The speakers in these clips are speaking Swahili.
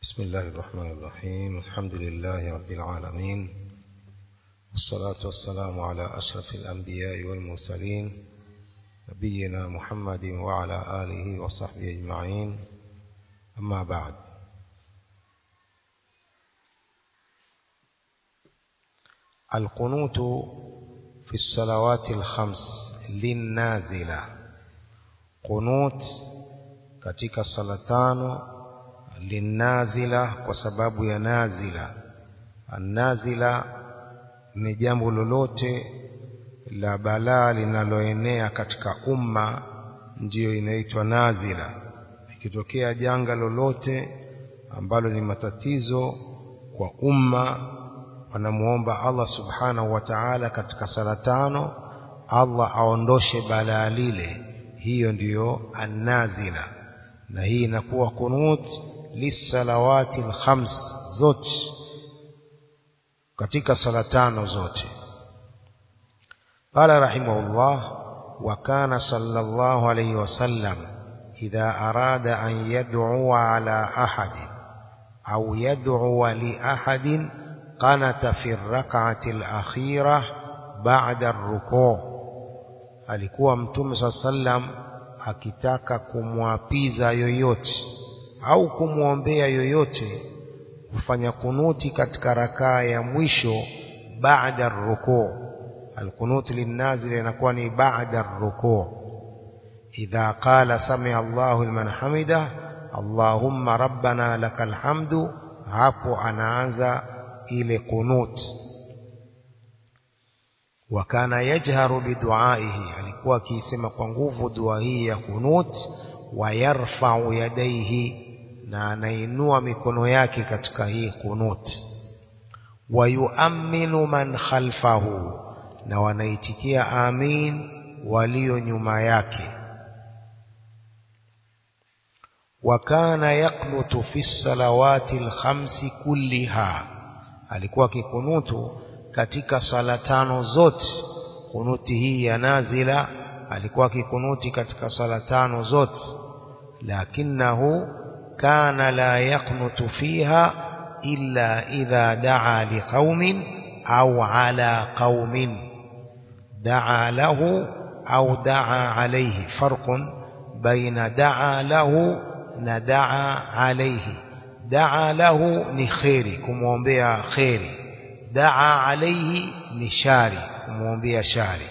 بسم الله الرحمن الرحيم الحمد لله رب العالمين والصلاة والسلام على أشرف الأنبياء والمرسلين نبينا محمد وعلى آله وصحبه أجمعين أما بعد القنوت في الصلوات الخمس للنازلة قنوت katika sala tano linazila kwa sababu ya nazila annazila ni jambo lolote la balaa linaloenea katika umma ndiyo inaitwa nazila ikitokea janga lolote ambalo ni matatizo kwa umma wanamuomba Allah subhanahu wa ta'ala katika sala tano Allah aondoshe balaa lile hiyo ndiyo annazila na hii inakuwa kunut lisalawati alkhams zote katika sala tano zote قال رحمه الله وكان صلى الله عليه وسلم إذا أراد أن يدعو على أحد أو يدعو لأحد قنت في الركعة الأخيرة بعد الركوع alikuwa mtume saa sallam akitaka kumwapiza yoyote au kumwombea yoyote kufanya kunuti katika rakaa ya mwisho baada rukuu alqunut linnazil inakuwa ni baada rukuu idha qala samia Allahu liman hamida Allahumma rabbana lakal hamdu hapo anaanza ile kunut wakana yajharu biduaihi alikuwa akisema kwa nguvu dua hii ya kunut wayarfa'u yadaihi na anainua mikono yake katika hii kunut wayuaminu man khalfahu na wanaitikia amin walio nyuma yake wakana yaknutu fi salawati alkhamsi kulliha alikuwa kikunutu katika sala tano zote kunuti hii ya nazila alikuwa kikunuti katika sala tano zote lakinahu kana la yaknutu fiha illa idha daa liqaumin au ala qaumin daa lahu au daa alayhi farqun baina daa lahu na daa alayhi daa lahu ni khairi kumwombea khairi daa alayhi ni shari kumwombea shari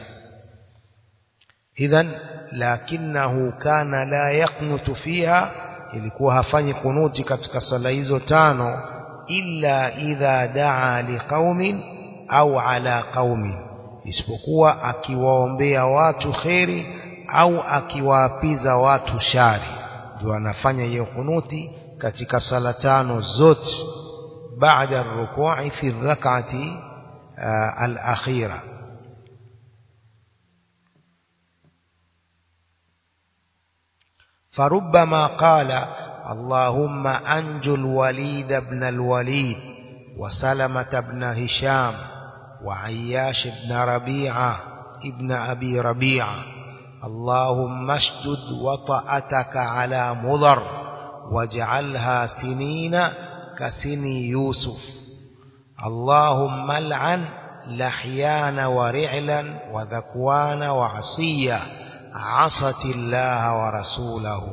idhan lakinahu kana la yaknutu fiha ilikuwa hafanyi kunuti katika sala hizo tano illa idha daa liqaumin au ala qaumin isipokuwa akiwaombea watu kheri au akiwaapiza watu shari ndio anafanya hiyo kunuti katika sala tano zote بعد الركوع في الركعة الأخيرة فربما قال اللهم أنجو الوليد بن الوليد وسلمة بن هشام وعياش بن ربيعة ابن أبي ربيعة اللهم اشدد وطأتك على مضر واجعلها سنين كسني يوسف اللهم لعن لحيان ورعلا وذكوان وعصية عصت الله ورسوله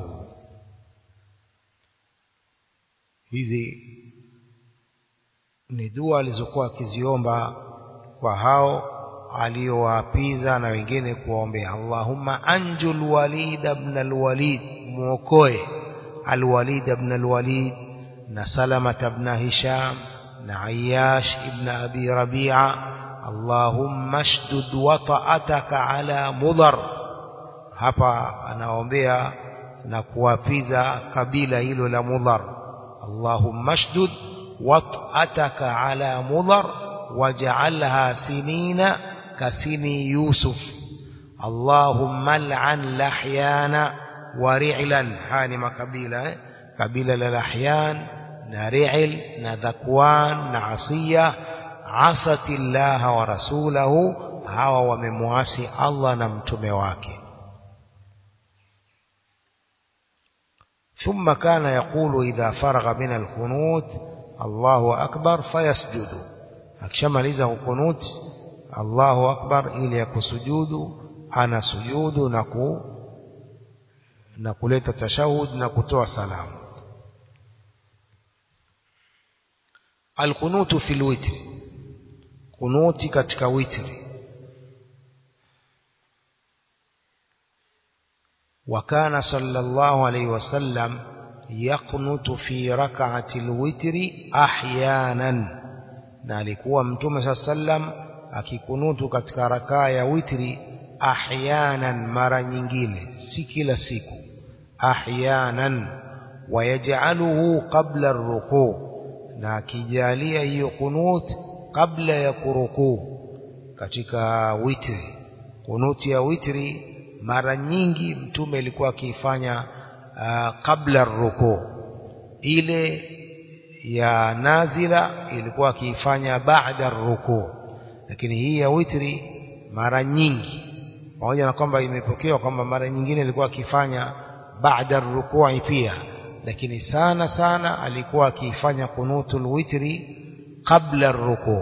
hizi ni dua alizokuwa akiziomba kwa hao aliowaapiza na wengine kuwaombea Allahumma anjul walid ibn alwalid muokoe alwalid ibn alwalid na Salama ibn Hisham na Ayyash ibn Abi Rabi'a Allahumma shdud wata'ataka ala mudhar hapa anaombea na kuwapiza kabila hilo la mudhar Allahumma shdud wat'ataka ala mudhar waj'alha sinina kasini Yusuf Allahumma al'an lahyana wa ri'lan hani makabila eh? kabila la lahyan na ri'il na dhakwan na asiya asati Allah wa rasulahu hawa wamemwasi Allah na mtume wake ثم كان يقول إذا فرغ من القنوت الله أكبر فيسجد akishamaliza kukunut Allahu akbar ili yakusujudu ana sujudu na ku na kuleta tashahud na kutoa salamu alkunutu fil witri kunuti katika witri وكان صلى الله عليه وسلم يقنت في ركعة الوتر أحيانا na alikuwa mtume saa sallam akikunutu katika rakaa ya witri ahyanan mara nyingine si kila siku ahyanan wayaj'aluhu qabla ar-ruku na akijalia hiyo kunut kabla ya kurukuu katika witri kunuti ya witri mara nyingi mtume alikuwa akiifanya uh, kabla ruku ile ya nazila ilikuwa akiifanya baada ruku lakini hii ya witri mara nyingi pamoja na kwamba imepokewa kwamba mara nyingine ilikuwa akifanya baada rukui pia lakini sana sana alikuwa akiifanya kunutul witri kabla ruku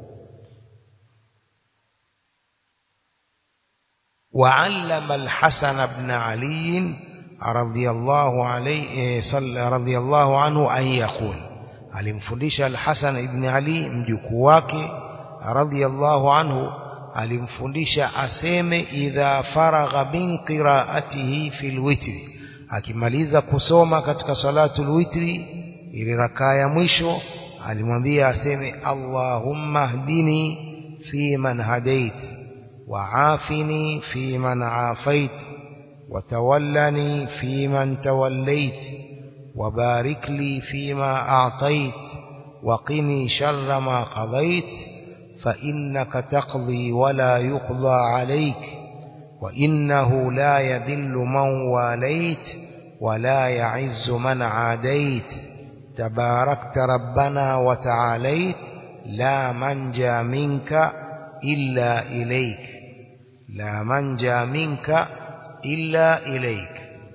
وعلم الحسن بن علي رضي الله عليه صلى رضي الله عنه أن يقول alimfundisha al-Hasan ibn Ali mjukuu wake radhiyallahu anhu alimfundisha aseme idha faragha min qiraatihi fil witri akimaliza kusoma katika salatul witri ili rakaa ya mwisho alimwambia aseme Allahumma hdini fi man hadait وعافني في من عافيت وتولني في من توليت وبارك لي فيما أعطيت وقني شر ما قضيت فإنك تقضي ولا يقضى عليك وإنه لا يذل من واليت ولا يعز من عاديت تباركت ربنا وتعاليت لا منجى منك إلا إليك لا منجى منك إلا إليك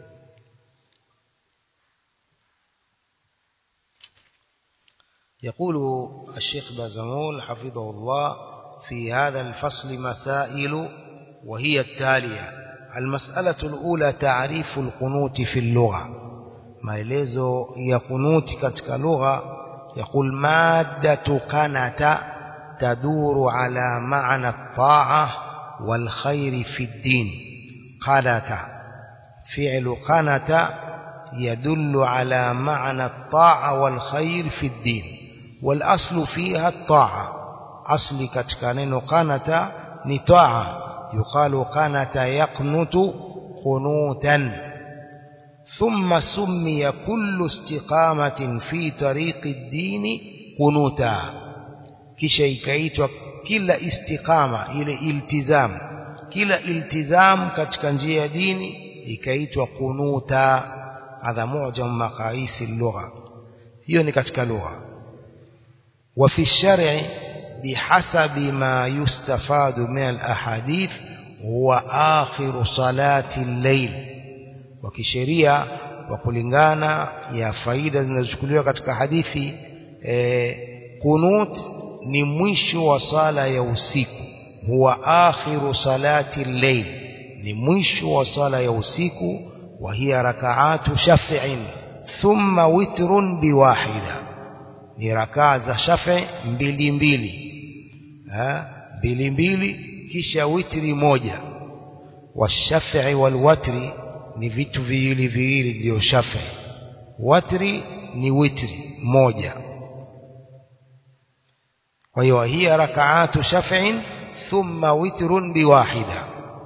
يقول الشيخ بازمول حفظه الله في هذا الفصل مسائل وهي التالية المسألة الأولى تعريف القنوت في اللغة maelezo ya kunuti katika lugha يقول مادة قنت تدور على معنى الطاعة والخير في الدين قنت فعل قنت يدل على معنى الطاعة والخير في الدين والأصل فيها الطاعة أصل كتكانين قنت نطاعة يقال قنت يقنت قنوتا ثم سمي كل استقامة في طريق الدين قنوتا kisha ikaitwa kila istiqama ile iltizam kila iltizam katika njia ya dini ikaitwa kunuta hadha mu'jam maqais al-lugha hiyo ni katika lugha wa fi shar'i bihasabi ma yustafadu min al-ahadith huwa akhiru salati al-layl wa kisheria kwa kulingana ya faida zinazochukuliwa katika hadithi eh, kunut ni mwisho wa sala ya usiku huwa akhiru salati al-layl ni mwisho wa sala ya usiku wa hiya rak'atu shaf'in thumma witrun biwahida ni rakaa za shaf'i mbili mbili ha mbili mbili kisha witri moja washaf'i walwatri ni vitu viwili viwili ndio shaf'i watri ni witri moja kwa hiyo hiya rakaatu shaf'in thumma witrun biwahida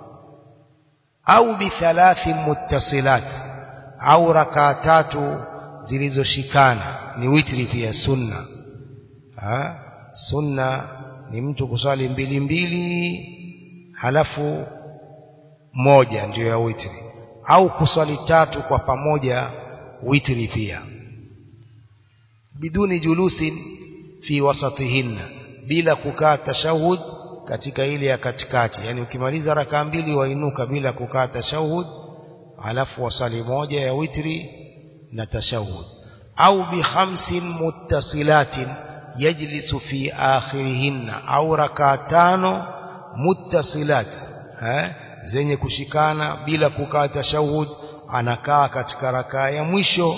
au bithalathi muttasilat au rakaa tatu zilizoshikana ni witri pia sunna ha? sunna ni mtu kuswali mbili mbili halafu moja ndiyo ya witri au kuswali tatu kwa pamoja witri pia biduni julusin fi wasatihinna bila kukaa tashahud katika ile ya katikati yani ukimaliza rakaa mbili wainuka bila kukaa tashahud alafu wasali moja ya witri na tashahud au bi khamsin muttasilatin yajlisu fi akhirihinna au rakaa tano muttasilat eh zenye kushikana bila kukaa tashahud anakaa katika rakaa ya mwisho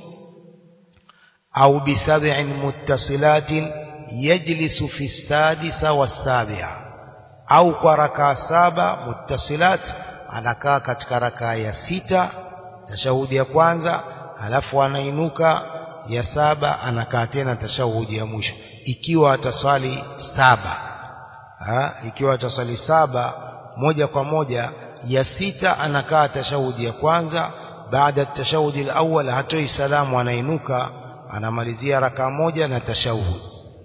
au bi sab'in muttasilatin yajlisu fi sadisa wasabi'a au kwa rakaa saba muttasilat anakaa katika rakaa ya sita tashahudi ya kwanza halafu anainuka ya saba anakaa tena tashahudi ya mwisho ikiwa ataswali saba ha? ikiwa ataswali saba moja kwa moja ya sita anakaa tashahudi ya kwanza baada tashahudi alawwal hatoi salamu anainuka anamalizia rakaa moja na tashahudi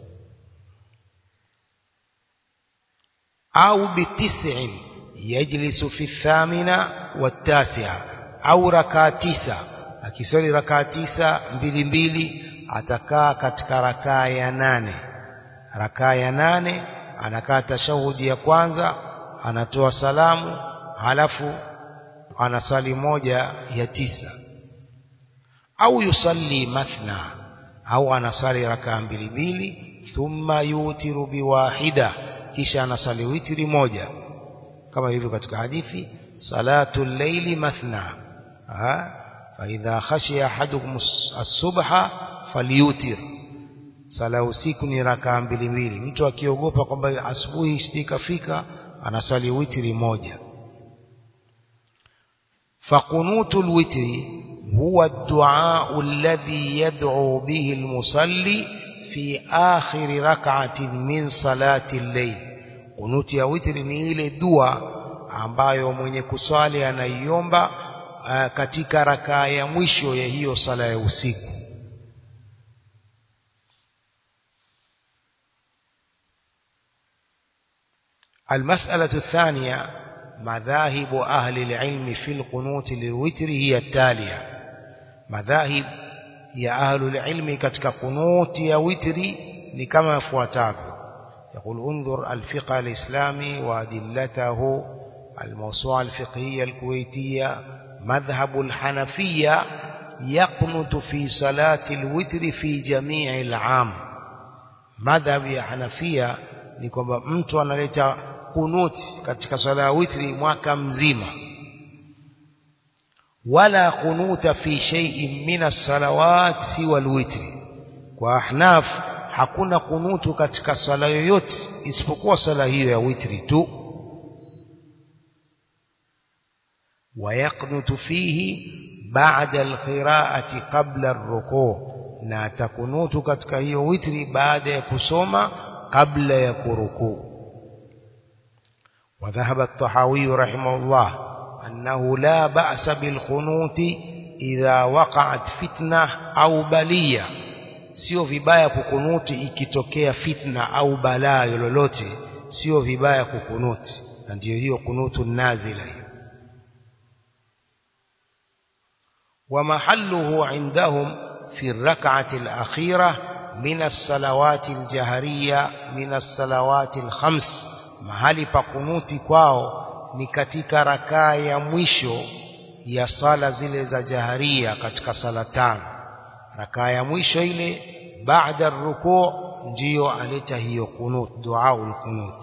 au bitis'in yajlisu fi thamina wattasi'a au rakaa tisa akiswali rakaa tisa mbili mbili atakaa katika rakaa ya nane rakaa ya nane anakaa tashahudi ya kwanza anatoa salamu halafu anasali moja ya tisa au yusalli mathna au anasali rakaa mbili mbili thumma yutiru biwahida kisha anasali witri moja kama hivyo katika hadithi salatu llaili mathna فإذا خشي أحدكم الصبح فليوتر sala usiku ni rakaa mbili mbili mtu akiogopa kwamba asubuhi istikafika anasali witri moja faqunutu lwitri huwa الدعاء الذي يدعو به المصلي في آخر ركعة من صلاة الليل kunuti ya witri ni ile dua ambayo mwenye kuswali anaiomba katika rakaa ya mwisho ya hiyo sala ya usiku المسألة الثانية مذاهب أهل العلم في القنوت للوتر هي التالية مذاهب يا أهل العلم كتك قنوت يا وتري لكما فواتافه يقول انظر الفقه الإسلامي وأدلته الموسوعة الفقهية الكويتية مذهب الحنفية يقنت في صلاة الوتر في جميع العام مذهب ya Hanafia ni kwamba mtu analeta kunuti katika swala ya witri mwaka mzima wala kunuta fi shay'in min as-salawat siwa al-witri kwa ahnaf hakuna kunutu katika sala yoyote isipokuwa sala hiyo ya witri tu ويقنت فيه بعد القراءة قبل الركوع na takunutu katika hiyo witri baada ya kusoma kabla ya kurukuu وذهب الطحاوي رحمه الله أنه لا بأس بالقنوت إذا وقعت فتنة أو بلية sio vibaya kukunuti ikitokea fitna au balaa lolote sio vibaya kukunuti na ndiyo hiyo kunutu nazila hiyo ومحله عندهم في الركعة الأخيرة من الصلوات الجهرية من الصلوات الخمس mahali pa kunuti kwao ni katika rakaa ya mwisho ya sala zile za jaharia katika sala tano rakaa ya mwisho ile baada rukuu ndiyo aleta hiyo kunut duaul kunut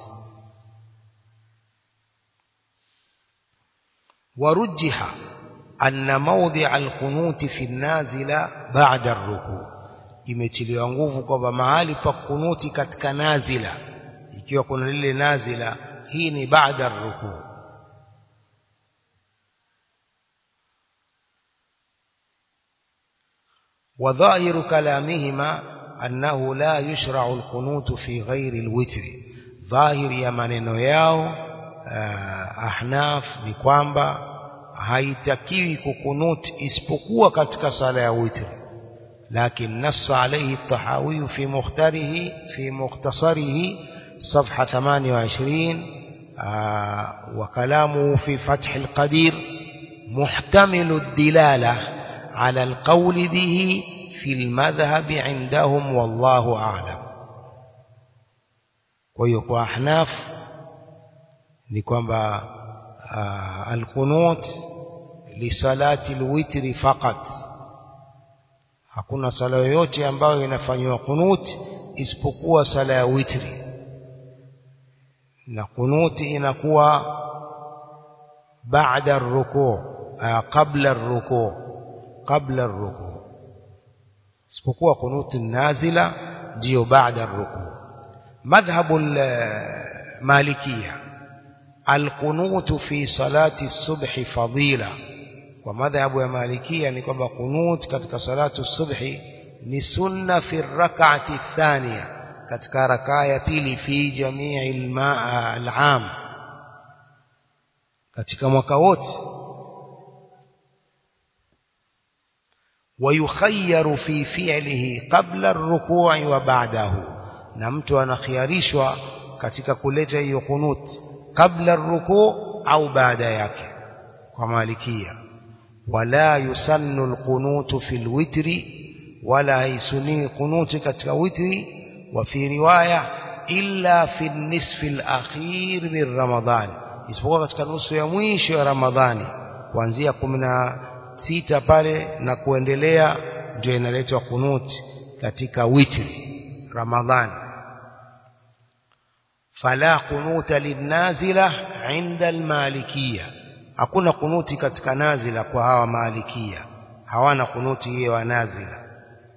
warujjiha أن موضع القنوت في النازلة بعد الركوع imetiliwa nguvu kwamba mahali pa kunuti katika nazila ikiwa kuna lile nazila hii ni baada rukuu وظاهر كلامهما أنه لا يشرع القنوت في غير الوتر ظاهر يا maneno yao ahnaf ni kwamba haitakiwi kukunut isipokuwa katika sala ya witri لكن نص عليه الطحاوي في مختاره في مختصره صفحة 28 آه وكلامه في فتح القدير محتمل الدلالة على القول به في المذهب عندهم والله أعلم ويقوى أحناف لكم آه القنوت لصلاة الوتر فقط hakuna sala yoyote ambayo inafanywa kunuti isipokuwa sala ya witri na kunuti inakuwa baada rukuu qabla rukuu qabla rukuu isipokuwa kunuti nazila ndio baada rukuu madhhabu malikia القنوت في صلاة الصبح فضيلة ومذهب يا مالكية ni kwamba kunut katika salatu subhi ni sunna fi rak'ati thaniya katika rakaa ya pili fi jamii al-aam katika mwaka wote ويخير في فعله قبل الركوع وبعده na mtu anakhiarishwa katika kuleta hiyo kunut kabla الركوع au baada yake kwa malikia wala yusannu alqunut fi alwitri wala yusuni qunut katika witri wa fi riwaya illa fi nisf alakhir min ramadhan isipokuwa katika nusu ya mwisho ya ramadhani kuanzia 16 pale na kuendelea ndio inaletwa kunut katika witri ramadhani فلا قنوت للنازلة عند المالكية hakuna kunuti katika nazila kwa hawa malikia hawana kunuti hiyo wa nazila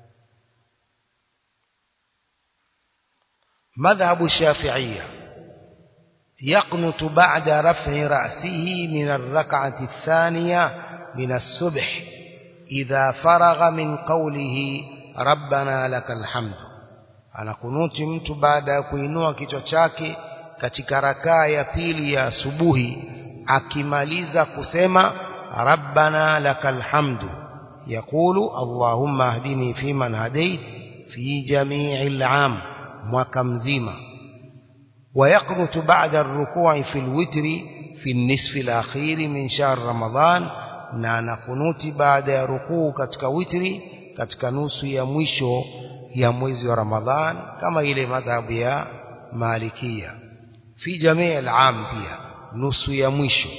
madhhabu الشافعية يقنت بعد رفع رأسه من الركعة الثانية من الصبح إذا فرغ من قوله ربنا لك الحمد anakunuti mtu baada ya kuinua kichwa chake katika rakaa ya pili ya asubuhi akimaliza kusema rabbana lakal hamdu yakulu allahumma ahdini fiman hadait fi jami'il am mwaka mzima ويقنت بعد الركوع في الوتر في النصف الأخير من شهر رمضان na anakunuti baada ya rukuu katika witri katika nusu ya mwisho ya mwezi wa Ramadhan kama ile madhhabu ya Malikia fi jamii al-am pia nusu ya mwisho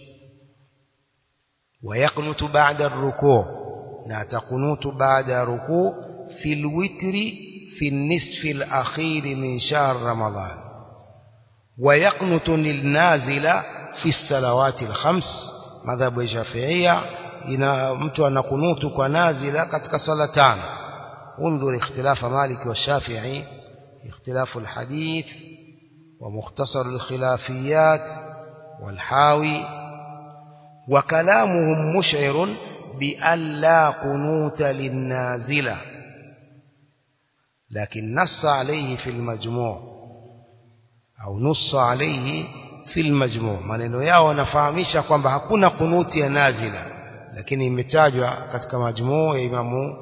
ويقنت بعد الركوع na atakunutu baada ya rukuu fi al-witri fi an-nisf al-akhir min shahr Ramadhan ويقنت للنازلة في الصلوات الخمس madhhabu ya Shafi'ia ina mtu anakunutu kwa nazila katika sala tano انظر اختلاف مالك والشافعي اختلاف الحديث ومختصر الخلافيات والحاوي وكلامهم مشعر بأن لا قنوت للنازلة لكن نص عليه في المجموع أو نص عليه في المجموع maneno yao wanafahamisha kwamba hakuna kunuti ya nazila lakini imetajwa katika majmuu ya imamu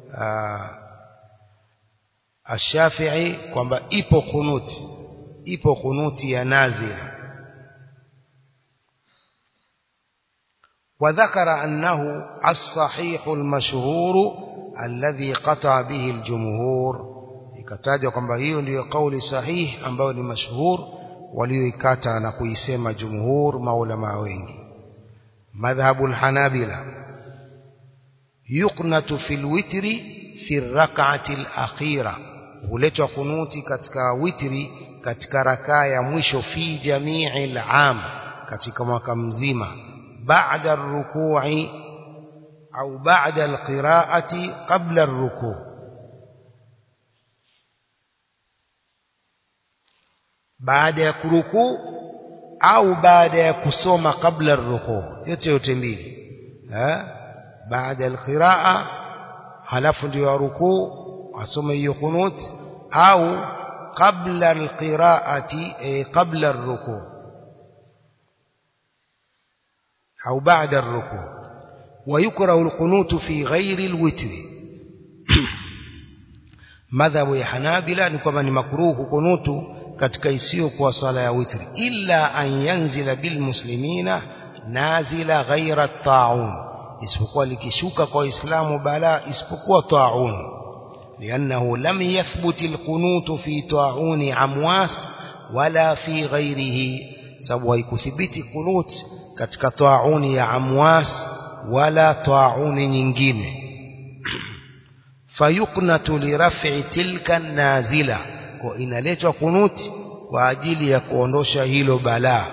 Ash-Shafi'i kwamba ipo kunuti ipo kunuti ya nazila وذكر أنه الصحيح المشهور الذي قطع به الجمهور ikataja kwamba hiyo ndiyo kauli sahihi ambayo ni mashhur walioikata na kuisema jumhur maulama wengi madhhabu al-hanabila yuqnatu fil witri fi rak'ati al-akhira huletwa kunuti katika witri katika rakaa ya mwisho fi jamii al-am katika mwaka mzima baada ar-ruku'i au baada al-qira'ati qabla ar-ruku' baada ya kurukuu au baada ya kusoma kabla ar-ruku' yote yote mbili eh baada al-qira'a halafu ndio rukuu asome hiyo kunut au qabla al-qira'ati qabla ar-ruku' au baada ar-ruku' ويكره القنوت في غير الوتر madhhabu ya hanabila ni kwamba ni makruhu kunutu katika isiyo kwa sala ya witri illa an yanzila bil muslimina nazila ghaira ta'un isipokuwa likishuka kwa waislamu bala isipokuwa ta'un لأنه لم يثبت القنوت في طاعون عمواس ولا في غيره sababu haikuthibiti kunut katika tauni ya amwas wala tauni nyingine fayuknatu liraf'i tilka nazila kwa inaletwa kunuti kwa ajili ya kuondosha hilo balaa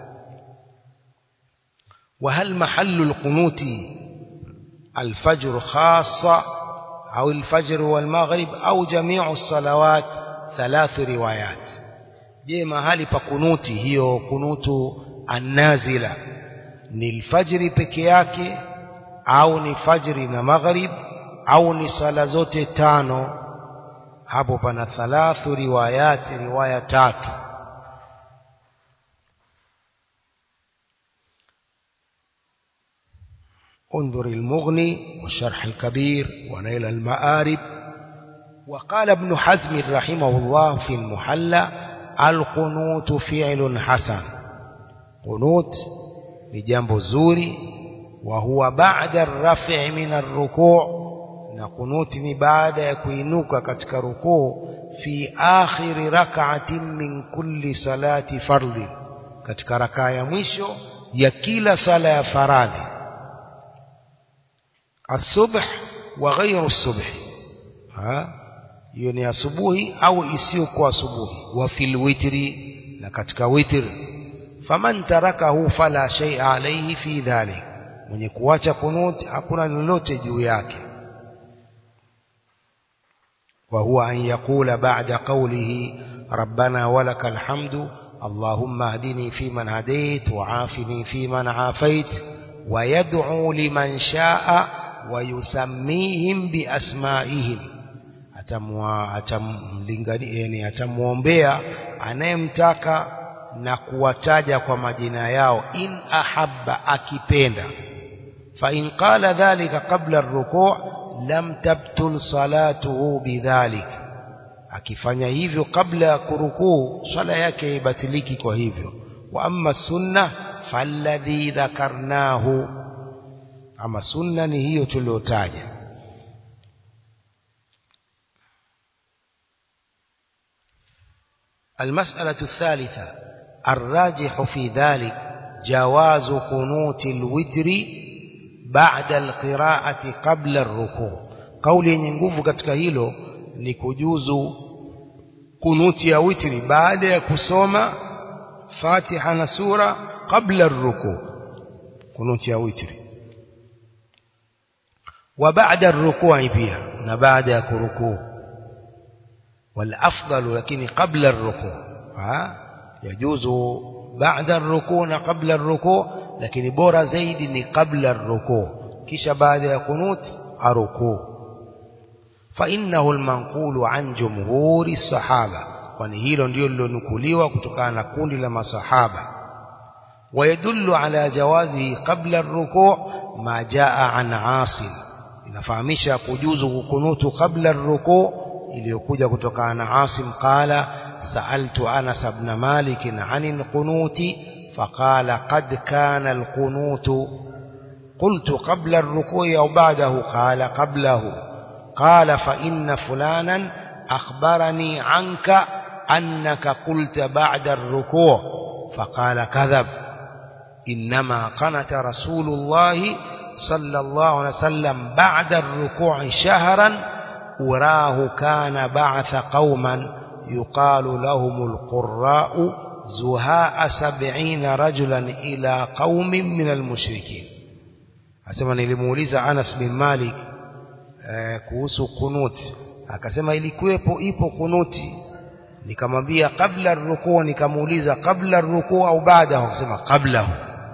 وهل محل القنوت الفجر خاصة أو الفجر والمغرب أو جميع الصلوات ثلاث روايات je mahali pa kunuti hiyo kunutu annazila ni alfajri peke yake au ni fajri na maghrib au ni sala zote tano hapo pana thalathu riwayati riwaya tatu انظر المغني والشرح الكبير ونيل المآرب وقال ابن حزم رحمه الله في المحلى القنوت فعل حسن قنوت لجنب زوري وهو بعد الرفع من الركوع na kunuti ni baada ya kuinuka katika rukuu fi akhiri rak'atin min kulli salati fardhi katika rakaa ya mwisho ya kila sala ya faradhi الصبح وغير الصبح ها hiyo ni asubuhi au isiyokuwa asubuhi wa fil witri na katika witr faman tarakahu fala shay'a alayhi fi dhalik mwenye kuacha kunut hakuna lolote juu yake وهو أن يقول بعد قوله ربنا ولك الحمد اللهم اهدني فيمن هديت وعافني فيمن عافيت ويدعو لمن شاء ويسميهم بأسمائهم atamlingani atamwombea anayemtaka na kuwataja kwa majina yao in ahabba akipenda fa in qala dhalika qabla ar-ruku' lam tabtul salatuhu bidhalik akifanya hivyo kabla ya kurukuu swala yake ibatiliki kwa hivyo wa amma sunna falladhi dhakarnahu ama sunna ni hiyo tuliyotaja المسألة الثالثة الراجح في ذلك جواز قنوت الوتر بعد القراءة قبل الركوع قولي yenye nguvu katika hilo ni kujuzu kunuti ya witri baada ya kusoma Fatiha na sura kabla الركوع kunuti ya witri wa baada الركوع pia na baada ya kurukuu والافضل lakini qabla الركوع ha yajuzu baada الركوع na qabla الركوع lakini bora zaidi ni qabla الركوع kisha baada ya kunut arukuu فانه المنقول عن جمهور الصحابه kwani hilo ndio lilonukuliwa kutokana na kundi la masahaba ويدل على جوازه قبل الركوع ما جاء عن عاصم inafahamisha kujuzu kukunutu kabla الركوع iliyokuja kutokana na Asim qala sa'altu Anas ibn Malik 'anil qunuti faqala qad kana al-qunutu قلت قبل الركوع أو بعده قال قبله قال فإن فلانا أخبرني عنك أنك قلت بعد الركوع فقال كذب إنما قنت رسول الله صلى الله عليه وسلم بعد الركوع شهرا وراه كان بعث قوما يقال لهم القراء زهاء سبعين رجلا إلى قوم من المشركين asema nilimuuliza Anas bin Malik eh, kuhusu kunuti akasema ilikuwepo ipo kunuti nikamwambia kabla rukuu nikamuuliza kabla rukuu au baada akasema kabla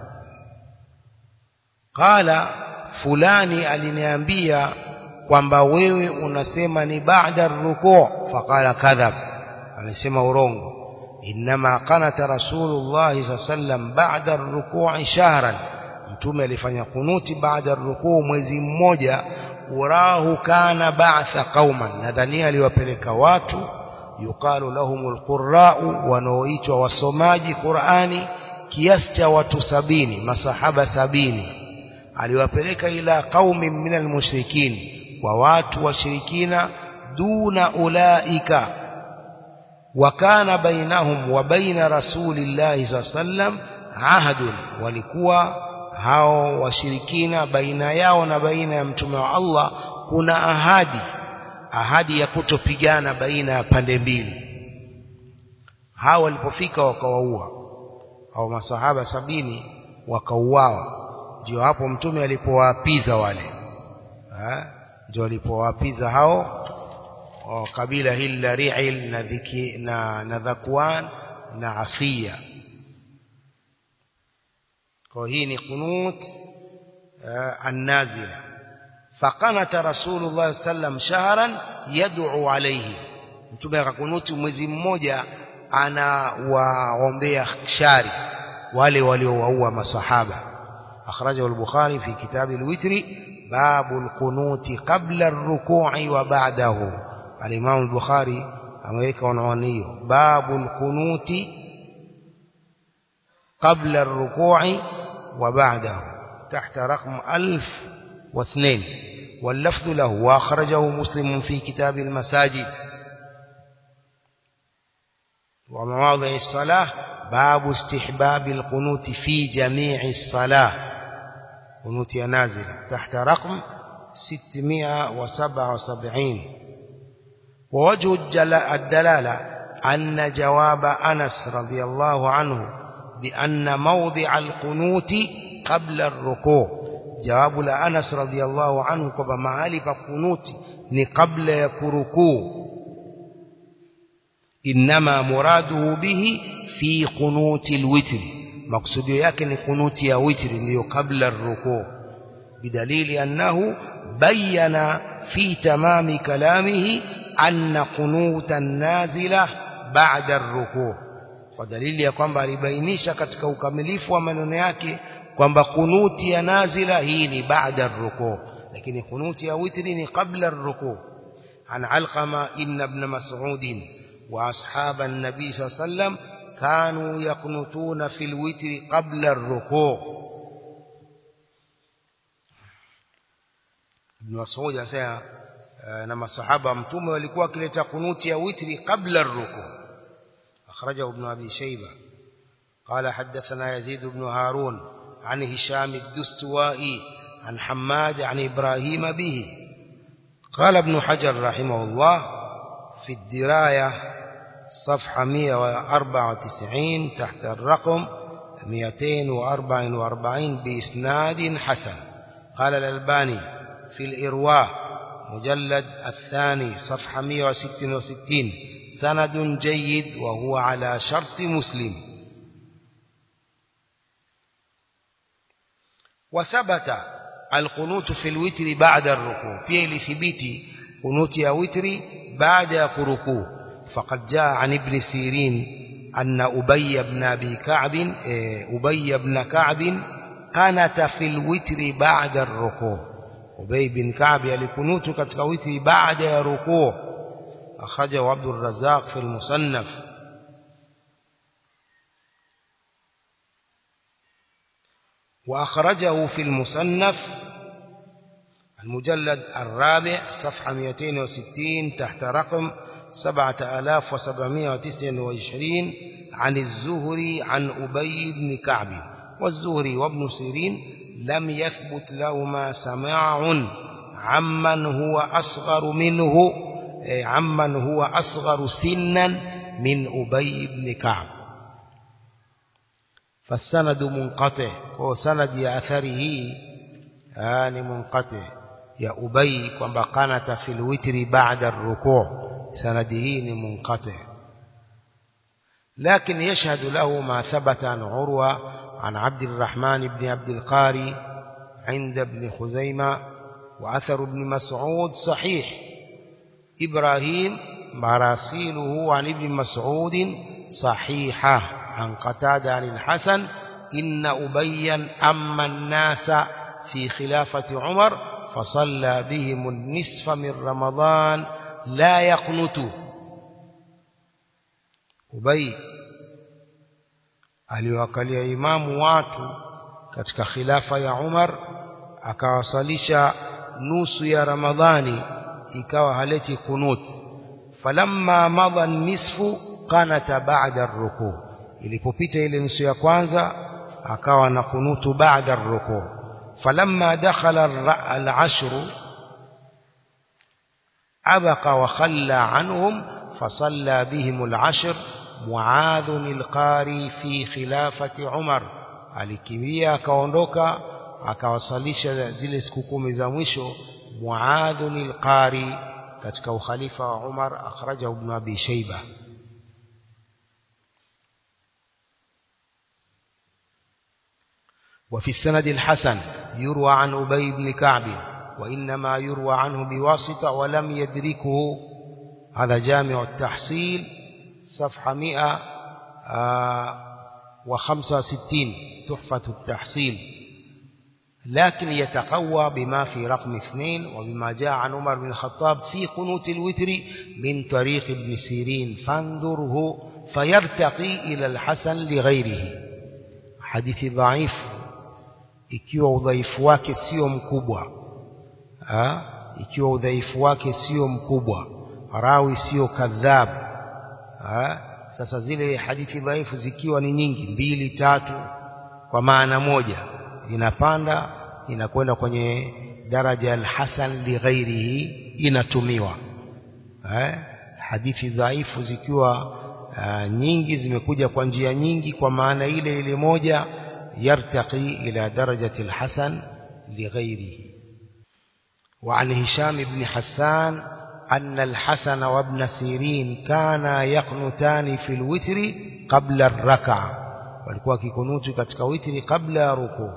qala fulani aliniambia kwamba wewe unasema ni baada rukuu faqala kadhab amesema urongo inma qanata rasulullah sallam baada rukuu shahran mtume alifanya kunuti baada rukuu mwezi mmoja urahu kana ba'tha qauman nadhania aliwapeleka watu yuqalu lahumul qurra'u wanaoitwa wasomaji Qur'ani kiasi cha watu sabini masahaba sabini aliwapeleka ila qaumin minal mushrikin kwa watu washirikina duna ulaika wakana bainahum wa baina rasulillahi sallam ahadun walikuwa hao washirikina baina yao na baina ya mtume wa Allah kuna ahadi ahadi ya kutopigana baina ya pande mbili hawa walipofika wakawaua au masahaba sabini wakauawa ndio hapo mtume alipowaapiza wale ndio alipowaapiza hao wa kabila hili la Ri'il na dhiki na, na Dhakwan na Asiya kwa hii ni kunut uh, annazila faqanata rasulullah sallam shahran yad'u alayhi mtume akakunuti mwezi mmoja anawaombea shari wale waliowaua masahaba akhrajahu al-bukhari fi kitab al-witri babu al-qunuti qabla ar-ruku'i wa ba'dahu al-imam al-bukhari ameweka unwani hiyo babu al-qunuti qabla ar-ruku'i wa ba'dahu tahta raqm 1002 واللفظ له واخرجه مسلم في كتاب المساجد ومواضع الصلاة باب استحباب القنوت في جميع الصلاة قنوت نازلة تحت رقم 677 ووجه الدلالة أن جواب أنس رضي الله عنه بأن موضع القنوت قبل الركوع جواب لأنس رضي الله عنه كما معالي فقنوت قبل يكركوع إنما مراده به في قنوت الوتر مقصود يكن قنوت يا وتر اللي قبل الركوع بدليل أنه بين في تمام كلامه أن قنوت النازلة بعد الركوع ودليل ya kwamba alibainisha katika ukamilifu wa maneno yake kwamba kunuti ya nazila hii ni baada الركوع lakini kunuti ya witri ni qabla الركوع عن علقمة إن ابن مسعود وأصحاب النبي صلى الله عليه وسلم كانوا يقنطون في الوتر قبل الركوع ابن مسعود anasema na masahaba mtume walikuwa wakileta kunuti ya witri kabla الركوع أخرجه ابن أبي شيبة قال حدثنا يزيد بن هارون عن هشام الدستوائي عن حماد عن إبراهيم به قال ابن حجر رحمه الله في الدراية صفحة 194 تحت الرقم 244 بإسناد حسن قال الألباني في الإرواء مجلد الثاني صفحة 166 سند جيد وهو على شرط مسلم وثبت القنوت في الوتر بعد الركوع في لثبيتي قنوت يا وتري بعد ركوع فقد جاء عن ابن سيرين أن أبي بن أبي كعب أبي بن كعب قنت في الوتر بعد الركوع أبي بن كعب يلقنوت كتك وتر بعد ركوع أخرجه عبد الرزاق في المصنف وأخرجه في المصنف المجلد الرابع صفحة 260 تحت رقم 7729 عن الزهري عن أبي بن كعب والزهري وابن سيرين لم يثبت لهما سماع عمن هو أصغر منه عمن هو أصغر سنا من أبي بن كعب فالسند منقطع هو سند يا أثره آن منقطع يا أبي كما قنت في الوتر بعد الركوع سنده منقطع لكن يشهد له ما ثبت عن عروة عن عبد الرحمن بن عبد القاري عند ابن خزيمة وأثر ابن مسعود صحيح إبراهيم مراسيله عن ابن مسعود صحيحة عن قتادة عن الحسن إن أبيا أما الناس في خلافة عمر فصلى بهم النصف من رمضان لا يقنت أبي aliwakalia imamu watu katika khilafa ya Umar akawasalisha nusu ya Ramadhani ikawa haleti kunut falamma madha nisfu qanata ba'da ar-ruku ilipopita ile nusu ya kwanza akawa na kunutu ba'da ar-ruku' falamma dakhala al-ashru أبق وخلى عنهم فصلى بهم العشر معاذ القاري في خلافة عمر alikimbia akaondoka akawasalisha zile siku kumi za mwisho Muadh al-Qari katika ukhalifa wa Umar akhrajahu ibn Abi Shayba وفي السند الحسن يروى عن أبي بن كعب وإنما يروى عنه بواسطة ولم يدركه هذا جامع التحصيل صفحة 165 تحفة التحصيل لكن يتقوى بما في رقم اثنين وبما جاء عن عمر بن الخطاب في قنوت الوتر من طريق ابن سيرين فانظره فيرتقي إلى الحسن لغيره حديث ضعيف ikiwa udhaifu wake sio mkubwa ha? ikiwa udhaifu wake sio mkubwa rawi sio kadhab ha? sasa zile hadithi dhaifu zikiwa ni nyingi mbili tatu kwa maana moja inapanda inakwenda kwenye daraja al-hasan li ghairihi inatumiwa eh hadithi dhaifu zikiwa uh, nyingi zimekuja kwa njia nyingi kwa maana ile ile moja yartaqi ila darajati al-hasan li ghairihi وعن هشام بن حسان أن الحسن وابن سيرين كانا يقنتان في الوتر قبل الركعة walikuwa kikunutu katika witri kabla ya rukuu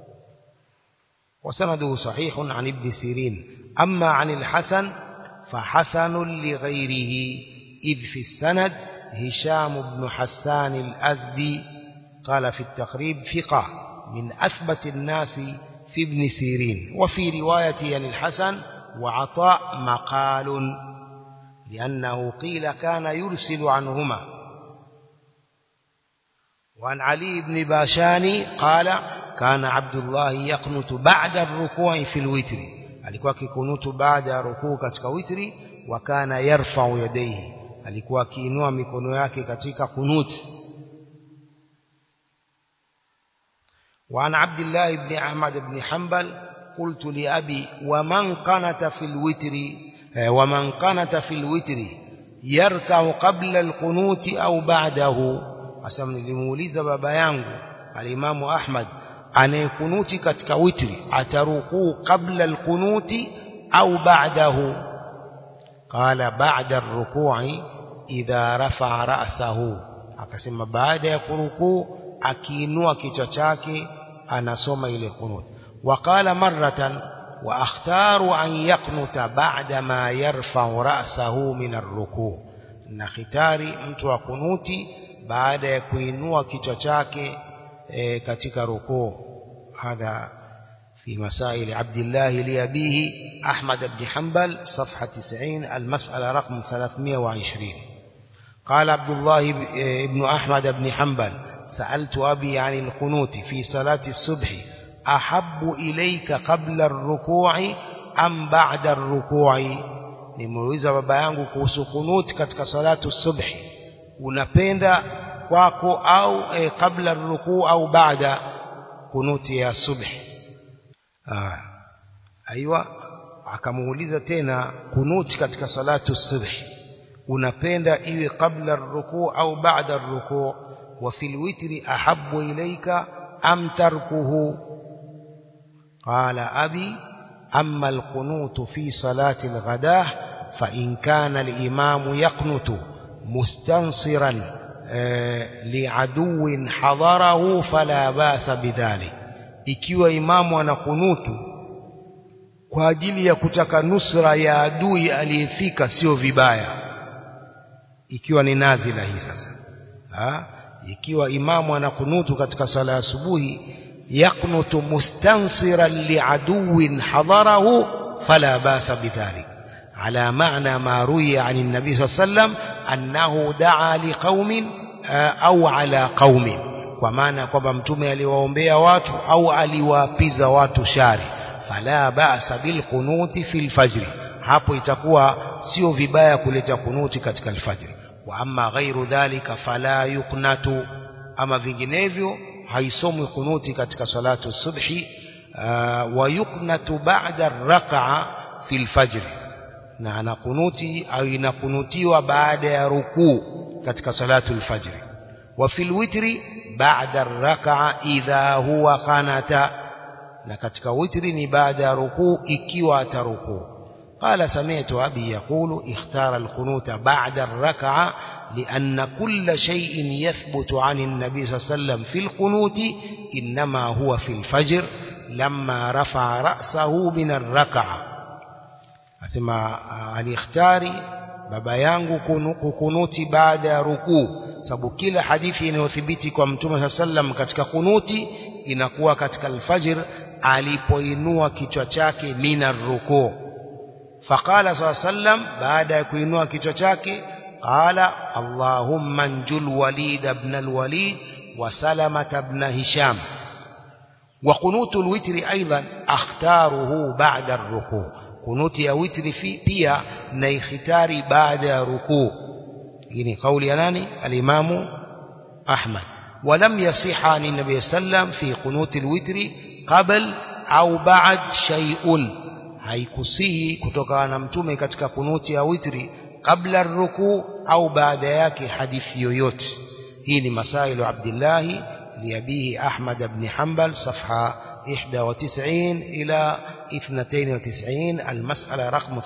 وسنده صحيح عن ابن سيرين أما عن الحسن فحسن لغيره إذ في السند هشام بن حسان الأزدي قال في التقريب ثقة من أثبت الناس في ابن سيرين وفي رواية عن الحسن وعطاء مقال لأنه قيل كان يرسل عنهما وعن علي بن باشاني قال كان عبد الله يقنت بعد الركوع في الوتر alikuwa kikunutu baada ya rukuu katika witri wa kana yarfa'u yadayhi alikuwa akiinua mikono yake katika kunuti وعن عبد الله بن أحمد بن حنبل قلت لأبي ومن قنت في الوتر ومن قنت في الوتر يركع قبل القنوت أو بعده asema nilimuuliza baba yangu alimamu Ahmad anayekunuti katika witri atarukuu kabla alqunuti au ba'dahu qala ba'da arruku'i idha rafa'a ra'sahu akasema baada ya kurukuu akiinua kichwa chake anasoma ile kunut وقال مرة واختار أن يقنت بعد ما يرفع رأسه من الركوع na khitari mtu wa kunuti baada ya kuinua kichwa chake e, katika rukuu hadha في مسائل عبد الله لأبيه أحمد بن حنبل صفحة 90 المسألة رقم 320 قال عبد الله بن أحمد بن حنبل سألت أبي عن القنوت في صلاة الصبح أحب إليك قبل الركوع أم بعد الركوع nimuuliza baba yangu kuhusu kunut katika salatu subhi unapenda kwako au e, kabla rukuu au baada kunuti ya subhi ah aiywa akamuuliza tena kunuti katika salatu subhi unapenda iwe kabla rukuu au baada rukuu wa fil witri ahabbu ilayka am tarkuhu qala abi أما القنوت في صلاة الغداة فإن كان الإمام يقنت مستنصرا لعدو حضره فلا باس بذلك ikiwa imamu anakunutu kwa ajili ya kutaka nusra ya adui aliyefika sio vibaya ikiwa ni nazila hii sasa ha? ikiwa imamu anakunutu katika sala ya asubuhi يقنت مستنصرا لعدو حضره فلا باس بذلك على معنى ما روي عن النبي صلى الله عليه وسلم أنه دعا لقوم أو على قوم ومعنى kwamba mtume aliwaombea watu au aliwaapiza watu shari fala ba'sa bil qunuti fil fajr hapo itakuwa sio vibaya kuleta kunuti katika alfajr wa amma ghairu dhalika fala yuqnatu ama vinginevyo haisomwi kunuti katika salatu subhi wa yuknatu ba'da rak'a fil fajr na anakunuti au inakunutiwa baada ya rukuu katika salatu al-fajr wa fil witri ba'da ar-rak'a idha huwa qanata na katika witri ni baada ya rukuu ikiwa atarukuu قال سمعت أبي يقول اختار القنوت بعد الركعة لأن كل شيء يثبت عن النبي صلى الله عليه وسلم في القنوت إنما هو في الفجر لما رفع رأسه من الركعة أسمع الاختاري baba yangu kukunuti baada ya rukuu sababu kila hadithi inayothibiti kwa mtume saa sallam katika kunuti inakuwa katika alfajr alipoinua kichwa chake mina rukuu faqala saa sallam baada ya kuinua kichwa chake qala allahumma njul walid ibn alwalid wa salamata ibn hisham وقنوت الوتر أيضا أختاره بعد الركوع قنوت يا وتر في بيا نيختاري بعد ركوع يعني قول يناني الإمام أحمد ولم يصح عن النبي صلى الله عليه وسلم في قنوت الوتر قبل أو بعد شيء haikusihi kutokana na mtume katika kunuti ya witri kabla rukuu au baada yake hadithi yoyote hii ni masailu abdillahi لأبيه أحمد بن حنبل صفحة 91 إلى 92 المسألة رقم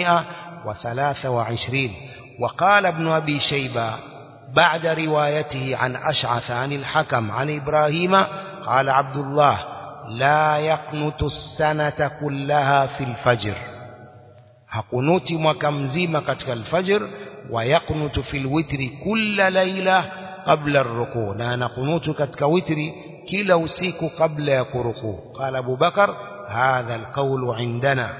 323 وقال ابن أبي شيبة بعد روايته عن أشعث عن الحكم عن إبراهيم قال عبد الله لا يقنت السنة كلها في الفجر hakunuti mwaka mzima katika alfajr wa yaknutu fil witri kulla laila qabla ar-ruku na anakunutu katika witri kila usiku kabla ya kurukuu qala Abu Bakar hadha al-qawlu indana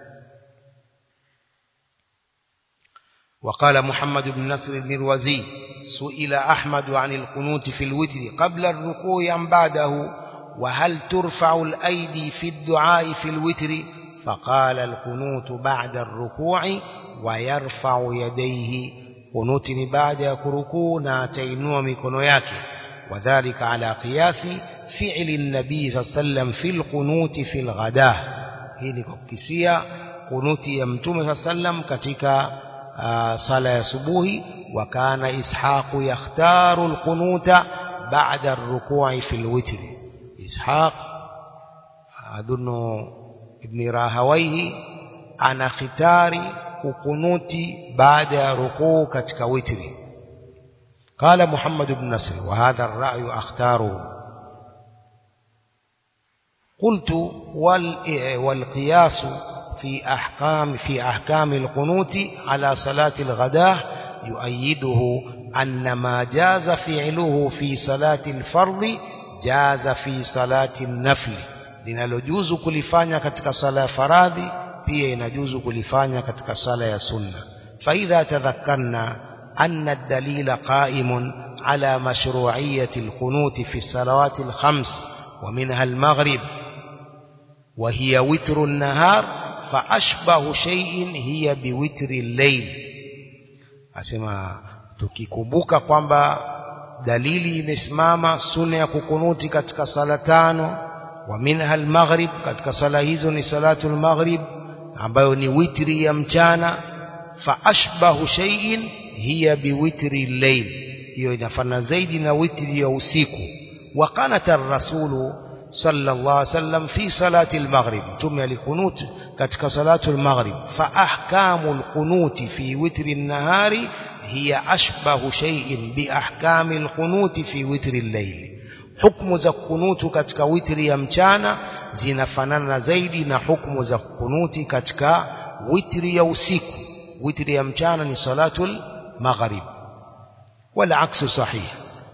وقال محمد بن نصر المروزي سئل أحمد عن القنوت في الوتر قبل الركوع أم بعده وهل ترفع الأيدي في الدعاء في الوتر فقال القنوت بعد الركوع ويرفع يديه قنوت بعد يكركو ناتينوا مكنو yake وذلك على قياس فعل النبي صلى الله عليه وسلم في القنوت في الغداء hii ni kukisia kunuti ya mtume صلى الله عليه وسلم katika sala ya subuhi وكان إسحاق يختار القنوت بعد الركوع في الوتر إسحاق أظن ابن راهويه أنا ختاري kukunuti baada ya rukuu katika witri قال محمد بن نصر وهذا الرأي أختاره قلت والقياس في أحكام في أحكام القنوت على صلاة الغداء يؤيده أن ما جاز فعله في صلاة الفرض جاز في صلاة النفل linalojuzu kulifanya katika sala ya faradhi pia inajuzu kulifanya katika sala ya sunna faidha tadhakkarna anna ad-dalila qa'imun ala mashru'iyyati al-qunut fi as-salawat al-khams wa minha al-maghrib wa hiya witru an-nahar fa ashbahu shay'in hiya biwitri al-layl asema tukikumbuka kwamba dalili imesimama sunna ya kukunuti katika sala tano wa minha al-maghrib katika sala hizo ni salatu al-maghrib ambayo ni witri ya mchana fa ashbahu shay'in hiya biwitri al-layl hiyo inafana zaidi na witri ya usiku wa qanata ar-rasulu sallallahu alaihi wasallam fi salati al-maghrib tume alikunut katika salatu al-maghrib fa ahkamu al-qunut fi witri an-nahari hiya ashbahu shay'in bi ahkami al-qunut fi witri al-layl hukumu za kunutu katika witri ya mchana zinafanana zaidi na hukumu za kunuti katika witri ya usiku witri ya mchana ni salatul maghrib والعكس صحيح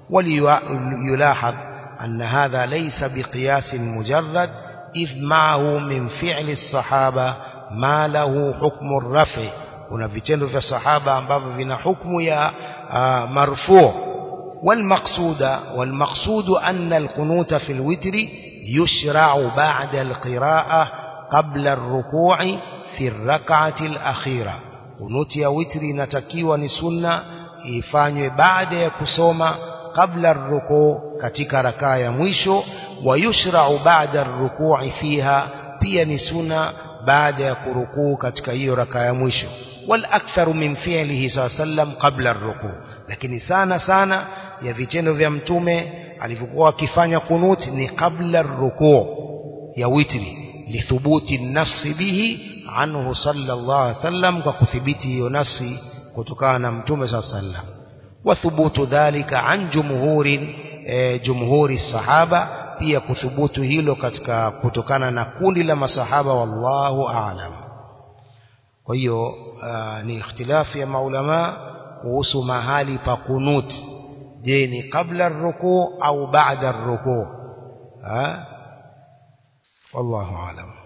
وليلاحظ أن هذا ليس بقياس مجرد إذ معه من فعل الصحابة ما له حكم الرفع kuna vitendo vya sahaba ambavyo vina hukumu ya uh, marfu والمقصود والمقصود أن القنوت في الوتر يشرع بعد القراءة قبل الركوع في الركعة الأخيرة قنوت يا وتر نتكيوا نسنة ifanywe baada ya kusoma kabla rukuu katika rakaa ya mwisho wayushrau baada rukui fiha pia ni suna baada ya kurukuu katika hiyo raka ya mwisho wal aktharu min fi'lihi sallam qabla ar-ruku lakini sana sana ya vitendo vya mtume alivyokuwa akifanya kunut ni qabla ar-ruku ya witri lithubuti nafsi bihi anhu sallallahu alaihi wasallam kwa kuthibiti hiyo nafsi kutokana na mtume sallallahu alaihi wasallam wa thubutu dhalika an jumhuri e, jumhuri sahaba pia kuthubutu hilo katika kutokana na kundi la masahaba wallahu aalam kwa hiyo ni ikhtilafu ya maulama kuhusu mahali pa kunut je ni kabla ruku au baada ruku wallahu aalam